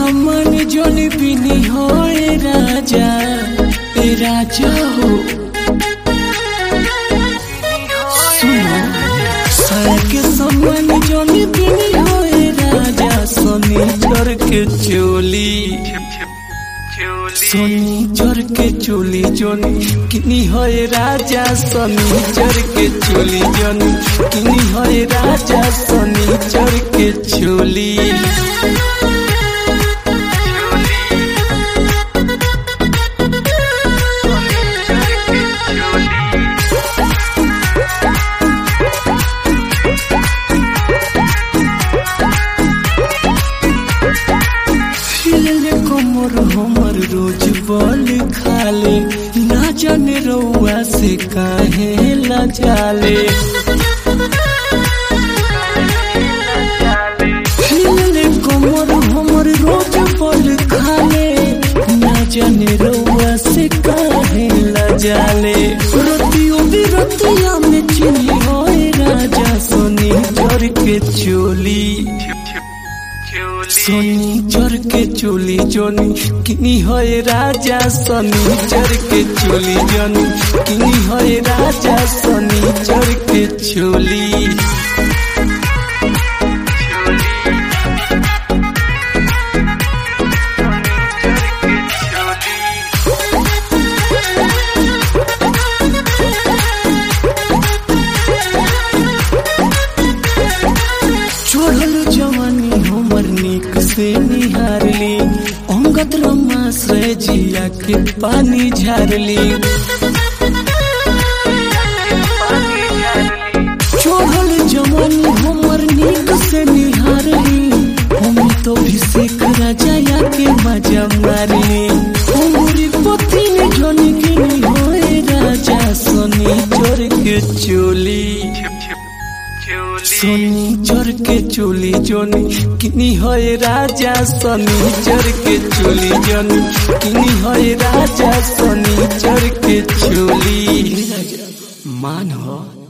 समान जोन बिनी हो ए राजा ए राजा हो सुनो साया के समान जोन बिनी हो ए राजा सोनी चोर के चोली सोनी चोर के चोली जोनी किनी होए राजा सोनी चोर के चोली जोनी किनी होए राजा सोनी चोर के चोली हिले कोमर हमर रोज बल खाले ना जाने रउआ से काहे लजाले हिले कोमर हमर रोज बल खाले ना जाने रउआ से काहे लजाले रतियो बिरतिया में चिनी होए राजा सोनी जर के चोली सोनी चोर के चोली जोनी किनी होए राजा सोनी चोर के चोली जोनी किनी होए राजा सोनी चोर के चोली चोरल जवानी हमर निक से निहारली अंगत रमाश्रय जिया के पानी झारली चोरल जवानी हमर निक से निहारली हम तो भिषेक राजा के मजा मारली उमरी पति ने जोनी के होए राजा सोनी चोर के चोली सोनी चोर के चोली जोनी किनी होए राजा सोनी चोर के चोली जोनी किनी होए राजा सोनी चोर के चोली मान हो